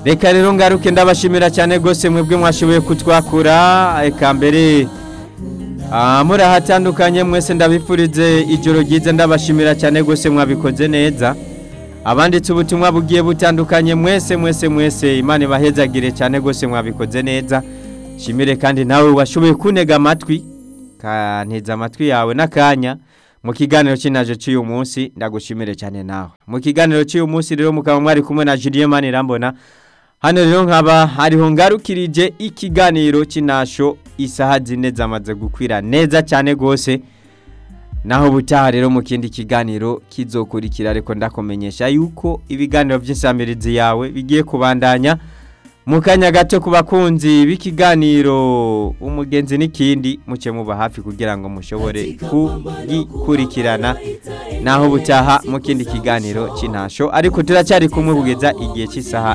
reka rero ngaruke ndabashimira cyane rwose mwebwe mwashoboye kutwakura eka mbere ah, muri ahatandukanye mwese ndabifurize ijoro ryiza ndabashimira cyane rwose mwabikoze neza abanditse ubutumwa bugiye butandukanye mwese mwese mwese imana ibahezagire cyane rwose mwabikoze neza shimire kandi nawe washoboye kuntega amatwi kanteza amatwi yawe n'akanya mu kiganiro cy'inaje cy'uyu munsi ndagushimire cyane nawe mu kiganiro cy'uyu munsi rero mukaba mwari kumwe na Julien Manirambona hano rero nkaba hariho ngarukirije ikiganiro cy'inasho isaha zine zamaze gukwira neza cyane rwose naho butaha rero mu kindi kiganiro kizokurikira ariko ndakumenyesha yuko ibiganiro by'insamirizi yawe bigiye kubandanya mu kanya gato ku bakunzi b'ikiganiro umugenzi n'ikindi muke muba hafi kugira ngo mushobore kugikurikirana naho butaha mu kindi kiganiro cy'intasho ariko turacyari kumwe kugeza igihe cy'isaha